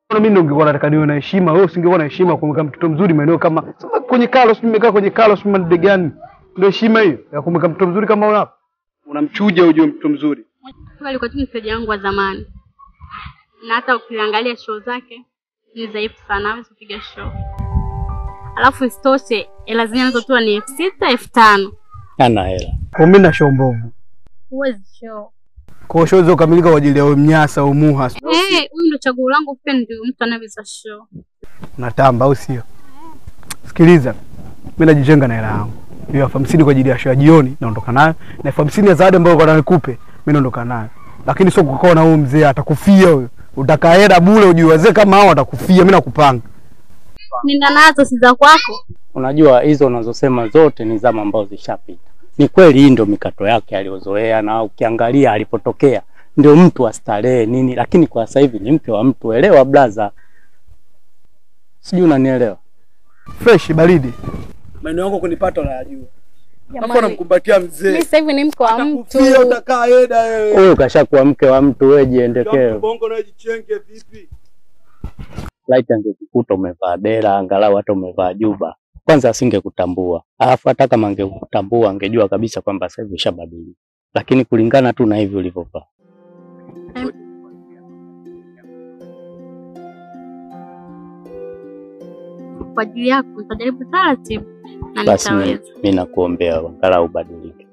Mimi ndio ningekuwa nataka niwe na heshima, wewe usingekuwa na heshima kumweka mtoto mzuri maeneo kama sasa kwenye Carlos, nimekaa kwenye Carlos mande gani? Ndio heshima hiyo ya kumweka mtoto mzuri kama wewe hapo. Unamchuja ujue mtoto mzuri. Huyo alikuwa tu mteja wangu wa zamani, na hata ukiangalia show zake ni dhaifu sana, hawezi kupiga show. Alafu isitoshe hela zenyewe anazotoa ni elfu sita elfu tano Ana hela. Kwa mimi na show mbovu. huwezi show. Kwa hiyo show hizo kukamilika kwa ajili ya wewe mnyasa au muha. Eh, huyu ndo chaguo langu, pia ndio mtu anayeweza show. Unatamba au sio? Sikiliza. Mimi najijenga na hela yangu. Hiyo elfu hamsini kwa ajili ya show ya jioni naondoka nayo na elfu hamsini ya zawadi ambayo kwa nikupe mimi naondoka nayo. Lakini sio kukaa na huyu mzee atakufia huyo. Utakaa hela bure ujue wazee kama hao watakufia mimi nakupanga. Nenda nazo si za kwako. Unajua hizo unazosema zote ni zama ambazo zishapita. Ni kweli hii ndio mikato yake aliyozoea, na ukiangalia alipotokea ndio mtu wa starehe nini, lakini kwa sasa hivi ni mke wa mtu. Elewa blaza, sijui unanielewa. Fresh baridi. Maneno yako kunipata unayajua. Hapo Jamani, namkumbatia mimi mzee. sasa hivi ni mke wa mtu. Atakufia utakaa heda wewe. Wewe ukashakuwa mke wa mtu, wewe jiendekee. Bongo na jichenge vipi? Laiti angekukuta umevaa dera, angalau hata umevaa juba, kwanza asingekutambua. Alafu hata kama angekutambua angejua kabisa kwamba sasa hivi ushabadilika, lakini kulingana tu na hivi ulivyovaa. Kwa ajili yako nitajaribu taratibu na Basi mi nitaweza. mi nakuombea angalau ubadilike.